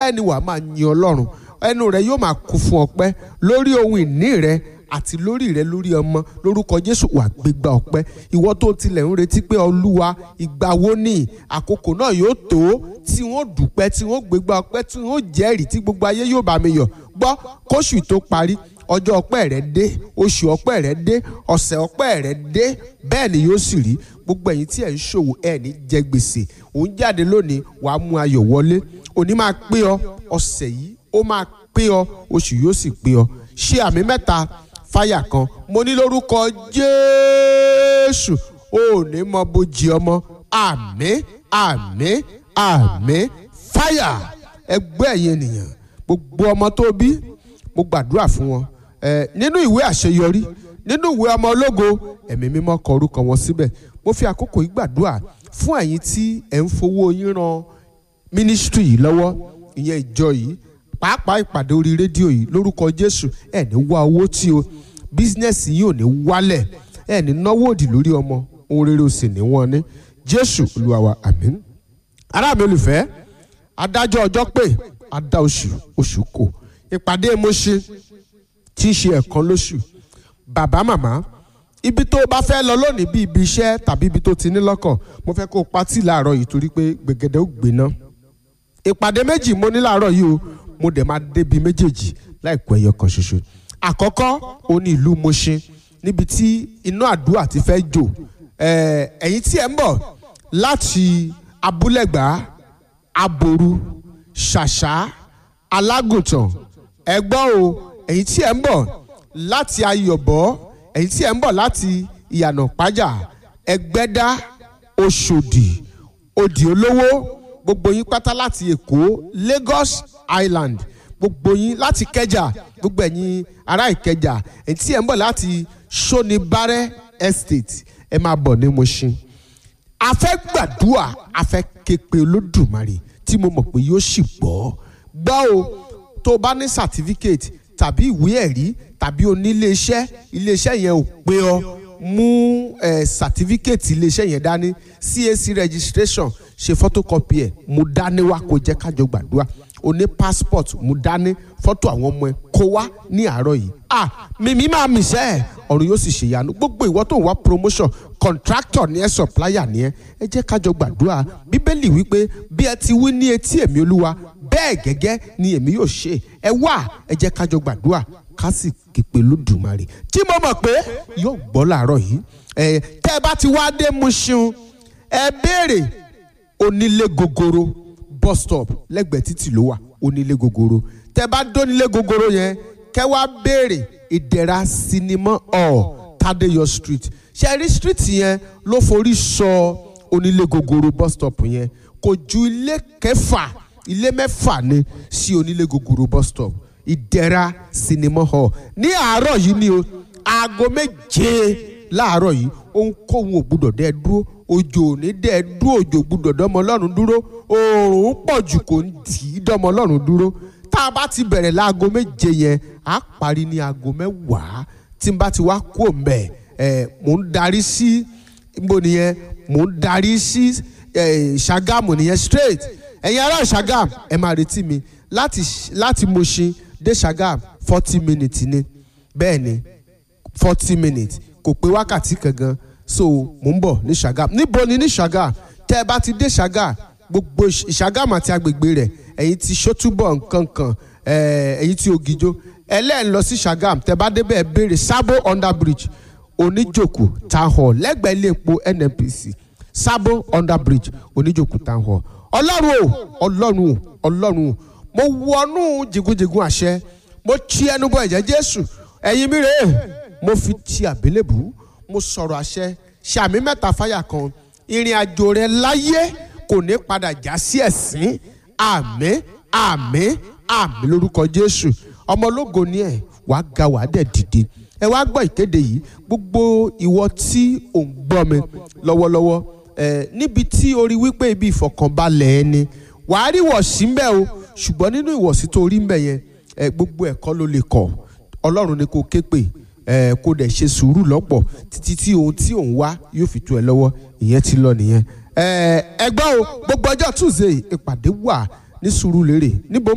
ẹni wàá máa yin ọlọ́run ẹnu rẹ yóò máa kún fún ọpẹ́ lórí ohun ìní rẹ àti lórí rẹ lórí ọmọ lórúkọ jésù wà gbégbá ọpẹ́ ìwọ tó tilẹ̀ ń retí pé olúwa ìgbà wo ni àkókò náà yóò tó tí wọ́n dúpẹ́ tí wọ́n gbégbá ọpẹ́ tí wọ́n jẹ́rìí tí gbogbo ayé yóò bá mi yọ̀ gbọ́ kóṣù tó parí ọjọ́ ọpẹ́ rẹ dé oṣù ọpẹ́ rẹ dé ọ̀sẹ̀ ọpẹ́ rẹ dé bẹ́ẹ̀ ni yóò sì rí gbogbo ẹ̀yin tí ẹ̀ ń ṣòwò ẹ̀ ní jẹ gbèsè òun jáde lónìí wàá mú ayọ̀ wọlé òní máa pé ọ ọ̀sẹ̀ yìí ó máa pé ọ oṣù yóò sì pé ọ ṣé àmì mẹ́ta fáyà kan mo ní lórúkọ jésù ò ní mọ bójì ọmọ àmín àmín àmín fáyà ẹgbẹ́ ẹ̀yin ènìyàn gbogbo ọmọ tó bí mo gbàdúrà fún wọn ẹ nínú ìwé àṣeyọrí nínú ìwé ọmọ ológo ẹ̀mí mímọ́ kọ orúkọ wọn síbẹ̀ mo fi àkókò yìí gbàdúrà fún ẹ̀yin tí ẹ̀ ń fowó yín ran mínísítírì yìí lọ́wọ́ ìyẹn ìjọ yìí pàápàá ìpàdé orí rédíò yìí lórúkọ jésù ẹ̀ ní wá owó tí o bísínẹ́sì yìí ò ní wálẹ̀ ẹ̀ ní náwó òdì lórí ọmọ ohun rere ò sì ní wọ́n ní jésù olúwa wa àmín ará mi olùfẹ́ adájọ́ ọjọ́ pé adá oṣù oṣù kò ìpàdé mo ṣe tí í ṣe ẹ̀kan lóṣù bàbá màmá ibi tó o bá fẹ́ lọ lónìí bí ibi iṣẹ́ tàbí ibi tó ti ní lọ́kàn mo fẹ́ kó o patí láàárọ̀ yìí torí pé gbẹ̀gẹ̀dẹ̀ ó gbiná ìpàdé méjì mo ní láàárọ̀ yìí o mo dẹ̀ máa débi méjèèjì láìpẹ́ ẹyọ kan ṣoṣo àkọ́kọ́ o ní ìlú Mùṣín níbi tí iná àdúrà ti fẹ́ jò ẹ̀yin tí ẹ̀ ń bọ̀ láti abúlẹ̀gbá aboru ṣàṣà alágùntàn ẹgbọ́n o ẹ̀yin tí ẹ̀ ń bọ̀ láti ayọ̀bọ̀ ẹ̀yin tí ẹ̀ ń bọ̀ láti ìyànà pájà ẹgbẹ́dá oṣòdì òdì olówó gbogbo yín pátá láti èkó lagos island gbogbo yín láti kẹjà gbogbo ẹ̀yin ará ìkẹjà ẹ̀yin tí ẹ̀ ń bọ̀ láti sonibare estate ẹ máa bọ̀ ní Mùṣín a fẹ́ gbàdúrà a fẹ́ képe olódùmarè tí mo mọ̀ pé yóò sì gbọ́ gbọ́ o tó o bá ní certificate tàbí ìwé ẹ̀rí tàbí oníléeṣẹ́ iléeṣẹ́ yẹn ò pé ọ mú ẹ certificate iléeṣẹ́ yẹn dání CAC registration ṣe photocopy ẹ̀ mú dání wá kó jẹ́ kájọ gbàdúrà o ní passport mú dání fọ́tò àwọn ọmọ ẹ kó wá ní àárọ̀ yìí ah mímí máa mì sẹ́ ẹ̀ ọ̀run yóò sì ṣèyanu gbogbo ìwọ tó ń wá promotion contractor ní ẹ supplier ní ẹ ẹ jẹ́ kájọ gbàdúrà bíbélì wípé bí ẹ ti wí ní etí èmi olúwa bẹ́ẹ̀ gẹ́gẹ́ ni èmi yóò ṣe ẹ wá ẹ jẹ́ kájọ gbàdúrà ká sì képe lódùmarè tí mo mọ̀ pé yóò gbọ́ làárọ̀ yìí ẹ tẹ́ ẹ bá ti wá dé Mùṣín ẹ béèrè onílé gogoro bus stop lẹ́gbẹ̀ẹ́ títì ló wà onílé gogoro tẹ́ bá dónílé gogoro yẹn kẹ́ wá béèrè ìdẹ̀ra sinimá hall Tadeyọ street ṣẹ́rí street yẹn ló forí sọ onílé gogoro bus stop yẹn kò ju ilé kẹfà ilé mẹ́fà ni sí onílé gogoro bus stop ìdẹ̀ra sinimá hall ní àárọ̀ yìí ni o aago méje láàárọ̀ yìí ohunkóhun ò gbúdọ̀ dẹ́ dúró òjò ò ní dẹ́ dúró òjò gbúdọ̀ dọ́mọ ọlọ́run dúró oòrùn pọ̀ jù kò ń tì í dọ́mọ ọlọ́run dúró tá a bá ti bẹ̀rẹ̀ láago méje yẹn á parí ní aago mẹ́wàá tí n bá ti wá kú òǹbẹ̀ ẹ̀ mò ń darí sí níbo nìyẹn mò ń darí sí Ṣàgámù nìyẹn straight ẹ̀yin ará Ṣàgámù ẹ máa retí mi láti láti Mùṣín dé Ṣàgámù forty minutes ni bẹ́ẹ̀ ni forty minutes kò pé wákàtí kan gan so mò ń bọ̀ ní Ṣàgámù níbo ni ní Ṣàgámù tẹ́ ẹ bá ti dé Ṣàgámù gbogbo Ṣàgámù àti agbègbè rẹ̀ ẹ̀yin ti Ṣótúbọ̀ nkankan ẹ̀yin ti Ògìjó ẹlẹ́yìn lọ sí Ṣàgámù tẹ́ bá débẹ̀ béèrè Sabo under bridge Oníjòkó town hall lẹ́gbẹ̀ẹ́ ilé epo NNPC Sabo under bridge Oníjòkó town hall ọlọ́run o ọlọ́run o ọlọ́run o mo wọnú jìgúnjìgún àṣẹ mo ti ẹnu bọ ẹ̀jẹ̀ Jésù ẹ̀yin mi rèé mo fi ti àbélébù mo sọ̀rọ̀ àṣẹ ṣàmì mẹ́ta fáyà kan ìrìn àjò rẹ láyé kò ní padà já sí ẹ̀sín àmín àmín àmín lórúkọ Jésù ọmọ ológo ni ẹ wàá ga wàá dẹ̀ dìde ẹ wá gbọ́ ìkéde yìí gbogbo ìwọ tí ò ń gbọ́ mi lọ́wọ́lọ́wọ́ ẹ níbi tí o rí wípé ibi ìfọ̀kànbalẹ̀ ẹ ni wàá rí ìwọ̀sí ń bẹ o ṣùgbọ́n nínú ìwọ̀sí tó rí ń bẹ yẹn ẹ gbogbo ẹ̀kọ́ ló lè kọ̀ ọlọ́run ni kò ké pè ẹ kó dẹ̀ ṣe sùúrù lọ́pọ̀ títí tí ohun tí òun wá yóò fi tó ẹ lọ́wọ́ ìyẹn ti lọ nìyẹn ẹ ẹgbẹ́ o gbogbo ọjọ́ Tuesday ìpàdé wà ní Sùúrùlérè níbo